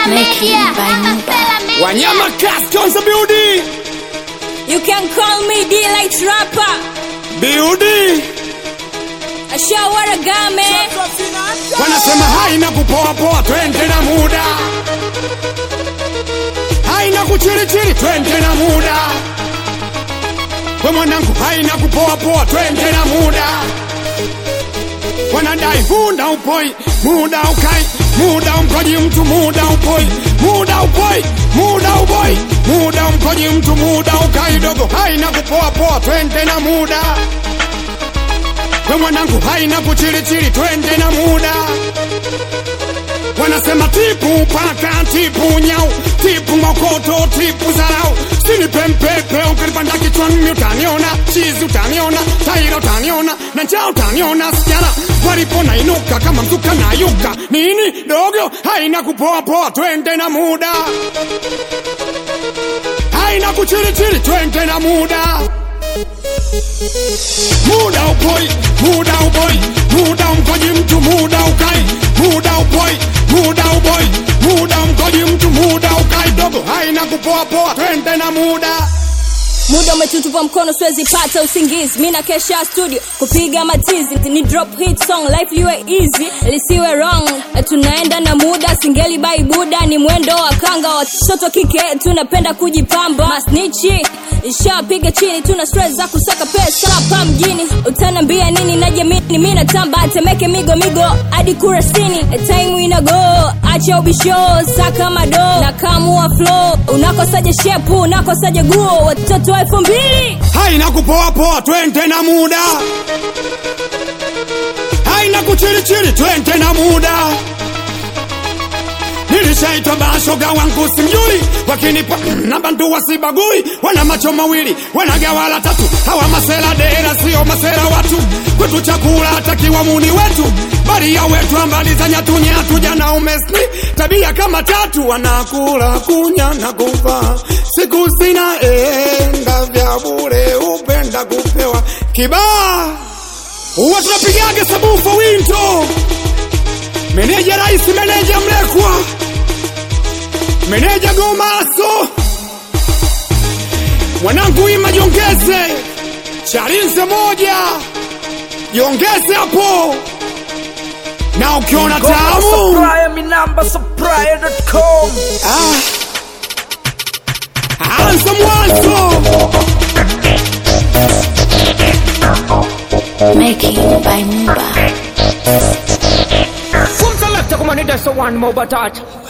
Media, Acapella Media. Wanyama Cast on the building. You can call me D-Light Rapper. Building. Ashawara game. Wanasema haina kupoa poa, twende na muda. Haina kuchirichiri, twende na muda. We mwanangu, haina kupoa poa, twende na muda. Wanadai muda upoi, muda ukai, muda umkoji mtu, muda upoi, muda upoi, muda upoi, muda umkoji mtu, muda ukai dogo. Haina kupoa poa, twende na muda. We mwanangu haina kuchilichili, twende na muda. Wanasema tipu paka, tipu nyau, tipu mokoto, tipu zarau. Sini pempepe, ukilipanda kichwani utaniona, chizi utaniona, taira utaniona, na njaa utaniona. Sijana walipona inuka kama mzuka na yuka. Nini dogo, haina kupoa poa, twende na muda. Haina kuchilichili, twende na muda muda upoi, muda uboi, muda umkoji mtu, muda ukai, muda upoi, muda uboi, muda umkoji mtu, muda ukai dogo, haina kupoa poa, twende na muda. Muda umetutupa mkono, siwezi pata usingizi. Mi na kesha studio kupiga matizi, ni drop hit song, life liwe easy, lisiwe wrong. Tunaenda na muda, singeli bai buda, ni mwendo wa kanga. Watoto kike tunapenda kujipamba, masnichi ishapiga chini, tuna stress za kusaka pesa hapa mjini. Utanambia nini? Najamini mi natamba, temeke migo migo hadi kurasini, time ina go, acha ubisho, saka mado na kamua flow. Unakosaje shepu, unakosaje guo, watoto wa elfu mbili haina kupoa poa, twende na muda. Haina kuchilichili, twende na muda. Nilishaitwa bashoga wangu simjui, wakinipa na bandu wasibagui, wana macho mawili wanagawala tatu, hawa masela dera sio masela watu, kwetu chakula takiwa muni wetu, bali ya wetu ambali za nyatu nyatu, jana umesni tabia kama tatu, wanakula kunya na kufa, siku zina enga vya bure, upenda kupewa kibaa, huwa tunapigaga sabufa winto meneja rais, meneja mlekwa, meneja gomaso, mwanangu ima jongeze, chalinze moja jongeze hapo, na ukiona tamu Supplier, mi namba supplier.com. ah, anza mwanzo Making by Muba. From selector, come on, that's the one more batata.